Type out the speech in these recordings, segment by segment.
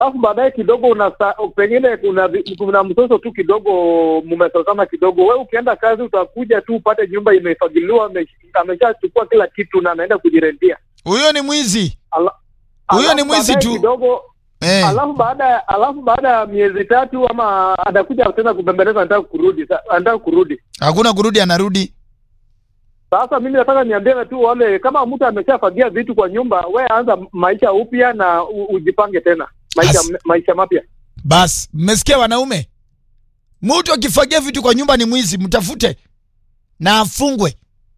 alafu baadaye kidogo una pengine kuna vi- kuna msoso tu kidogo, mmesosana kidogo. We ukienda kazi utakuja tu upate nyumba imefagiliwa, ame- ameshachukua kila kitu na anaenda kujirendia. Huyo ni mwizi. Ala- Huyo ni alafu mwizi baadaye tu. kidogo Eh. alafu baada ya alafu baada ya miezi tatu ama atakuja tena kubembeleza, anataka kurudi, sa- anataka kurudi. Hakuna kurudi anarudi. Sasa mimi nataka niambie tu wale, kama mtu ameshafagia vitu kwa nyumba, we anza maisha upya na u, ujipange tena maisha As- maisha mapya. Bas, mmesikia wanaume? Mtu akifagia vitu kwa nyumba ni mwizi, mtafute na afungwe.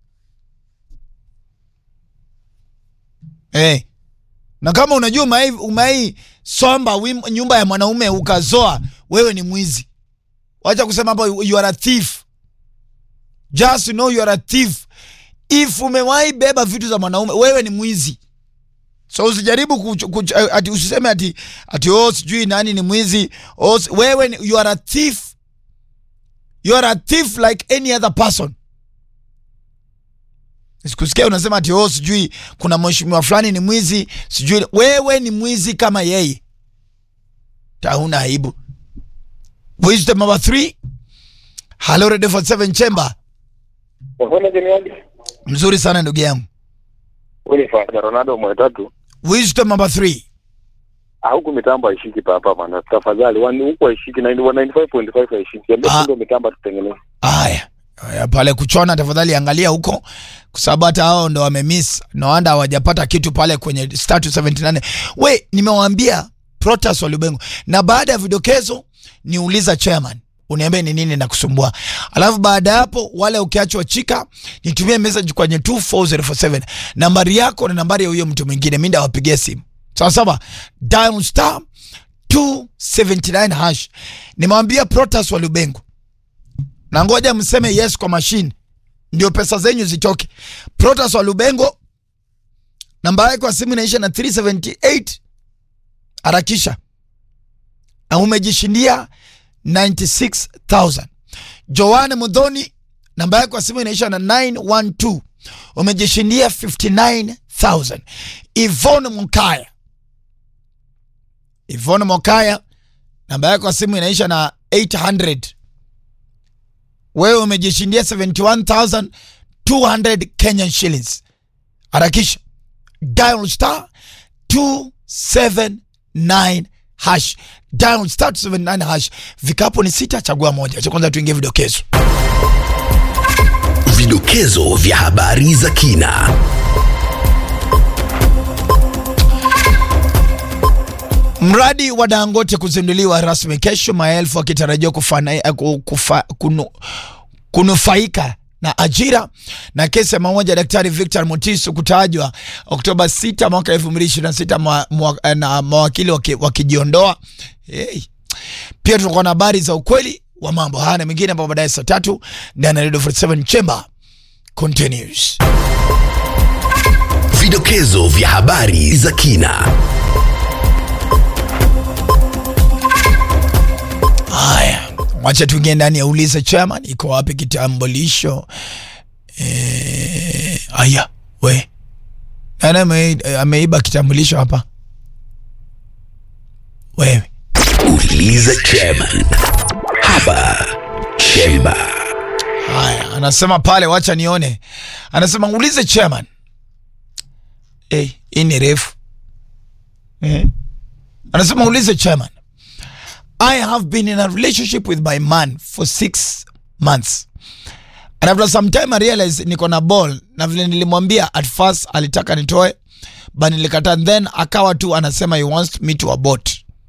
Eh. Na kama unajua umai, umai somba wim, nyumba ya mwanaume ukazoa, wewe ni mwizi. Wacha kusema hapo you are a thief. Just know you are a thief. If umewahi beba vitu za mwanaume, wewe ni mwizi. So usijaribu kuch, kuch, ati usiseme ati ati oh sijui nani ni mwizi. Oh, si- wewe ni, you are a thief. You are a thief like any other person. Sikusikia unasema ati oh sijui kuna mheshimiwa fulani ni mwizi, sijui wewe ni mwizi kama yeye. Tauna aibu. Wisdom number 3. Hello Radio 47 Chamber. Wafanya jeniaje? Mzuri sana ndugu yangu. Ule fanya Ronaldo mwetatu. Wisdom number 3. Ah, huku mitambo haishiki papa bana. Tafadhali, wani huku haishiki 95.5 haishiki. Ambia Ah. ndio mitambo tutengeneze. Aya. Aya, pale kuchona tafadhali angalia huko kwa sababu hata hao ndo wamemiss no wonder hawajapata kitu pale kwenye status 78 we nimewaambia Protas Walubengo na baada ya vidokezo niuliza chairman uniambie ni nini na kusumbua alafu baada ya hapo wale ukiachwa chika nitumie message kwenye 24047 nambari yako na nambari ya huyo mtu mwingine mimi ndawapigia simu sawa sawa dial star 279 hash nimewambia Protas Walubengo na ngoja mseme yes kwa mashine ndio pesa zenyu zitoke. Protas wa Lubengo, namba yake kwa simu inaisha na 378. Harakisha na umejishindia 96000. Joanne Mudhoni, namba yake kwa simu inaisha na 912, umejishindia 59000. Ivone Mukaya, Ivone Mukaya, namba yake kwa simu inaisha na 800 wewe umejishindia 71200 Kenyan shillings. Harakisha dial star 279 hash, dial star 279 hash. Vikapo ni sita, chagua moja. Cha kwanza tuingie vidokezo. Vidokezo vya habari za kina. Mradi wa Dangote kuzinduliwa rasmi kesho, maelfu wakitarajiwa kufana- eh, ku- kufa- kunu- kunufaika na ajira na kesi ya mauaji ya Daktari Victor Mutiso kutajwa Oktoba 6 mwaka 2026 mwa, mwa, eh, na mawakili waki- wakijiondoa. Hey. Pia tutakuwa na habari za ukweli wa mambo haya na mengine ambapo baadaye saa tatu ndani ya Radio 47 Chamber continues. Vidokezo vya habari za kina. Haya, wacha tuingie ndani ya uliza chairman, iko wapi kitambulisho? Eh, aya, we nani ame- ameiba kitambulisho hapa? Wewe Uliza chairman. Hapa Chemba. haya, anasema pale, wacha nione. Anasema ulize chairman. Eh, hii ni refu eh. Anasema ulize chairman. I have been in a relationship with my man for six months. And after some time I realized niko na ball na vile nilimwambia at first alitaka nitoe but nilikata then akawa tu anasema he wants me to abort.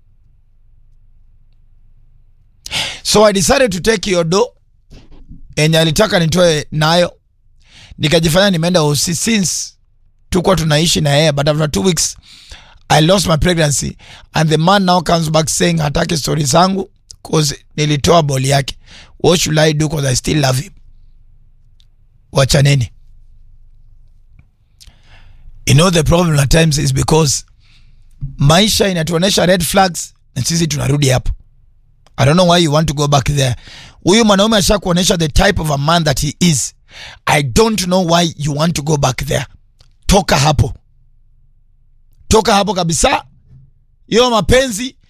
So I decided to take your do enye alitaka nitoe nayo nikajifanya nimeenda OC since tukuwa tunaishi na yeye but after two weeks I lost my pregnancy and the man now comes back saying hataki story zangu cause nilitoa boli yake. What should I do cause I still love him? Wachaneni. You know the problem at times is because maisha inatuonesha red flags na sisi tunarudi hapo. I don't know why you want to go back there. Huyu mwanaume asha kuonesha the type of a man that he is. I don't know why you want to go back there. Toka hapo toka hapo kabisa. Hiyo mapenzi